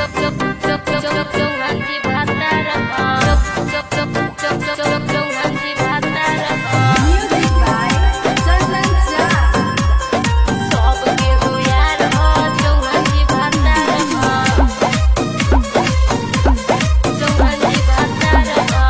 चौहानजी भातार चौहानजी भातार Music by Chandan Jha. सबके हो यार हो चौहानजी भातार चौहानजी भातार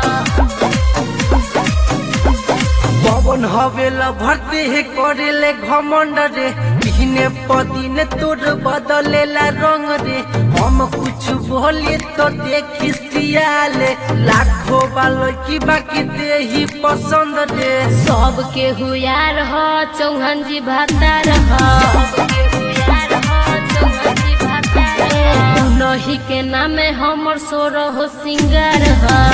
पवन हवेला भरते हे करेले घमंड रे दिने पदिने तोर बदलेला रंग रे हम कुछ बोले तो देखी सियाले लाखों बालो की बाकी दे ही पसंद रे सबके हो यार हो चौहानजी भातार नही के नामे हमर सोर हो सिंगार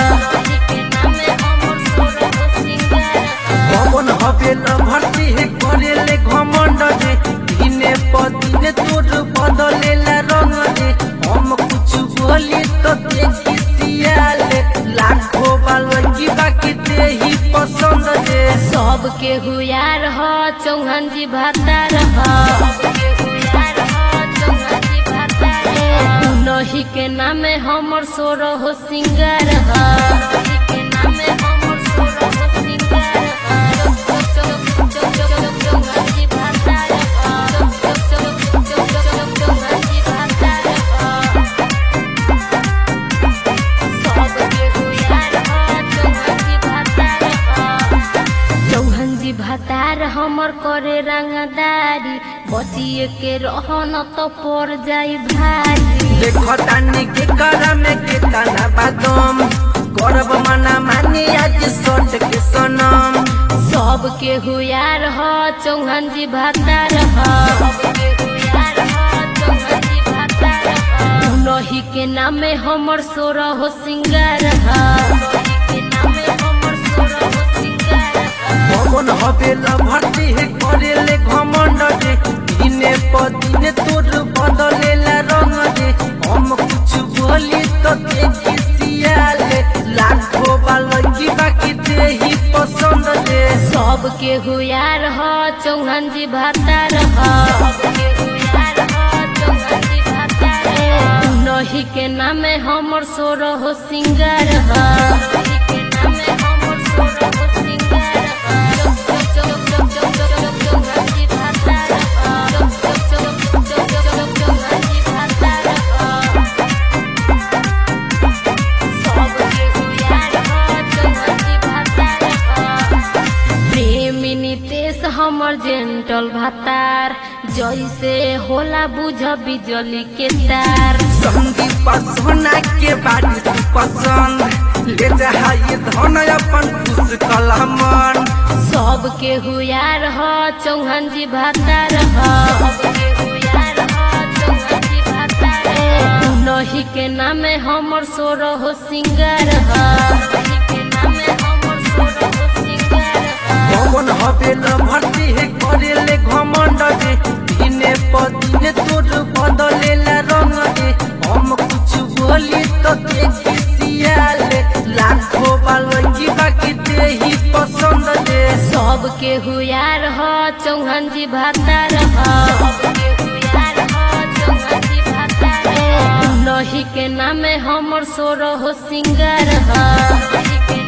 पवन हवेला भरते हे करेले घमंड रे दिने पदिने तोर बदलेला रंग रे हम कुछ बोले तो देखी सियाले लाखों बालो की बाकी दे ही पसंद रे सबके हो यार हो चौहानजी भातार नही के नामे हमर सोर हो सिंगार चौहानजी भातार हमर करे रंगदारी बचिए के रहन तो पड़ जाई भारी देखो तानी के करा में के तना बादम करब मना मानी आज सोट के सनम सबके हुयार हो चौहानजी भातार नही के नामे हमर सोर हो सिंगार पवन हवेला भरती है करेले घमंड रे दिने पदिने तोर बदलेला रंग रे हम कुछ बोली तो देखी सियाले लाखों बालकी बाकी दे ही पसंद रे सबके हुयार हो चौहानजी भातार नही के नामे हमर सोर हो सिंगार प्रेमी नितेश हमर जेंटल भातार जैसे होला बुझ बिजली के तार संदीप सोना के बारी तू पसंद ले जाइए धन अपन खुश कलमन सबके हुयार हो चौहानजी भातार नही के नामे हमर सोर हो सिंगार पवन हवेला भरती है करेले घमंड रे दिने पदिने तोर बदलेला रंग रे हम कुछ बोली तो देखी सियाले लाखों बालकी बाकी दे ही पसंद रे सबके हुयार हो चौहानजी भातार नही के नामे हमर सोर हो सिंगार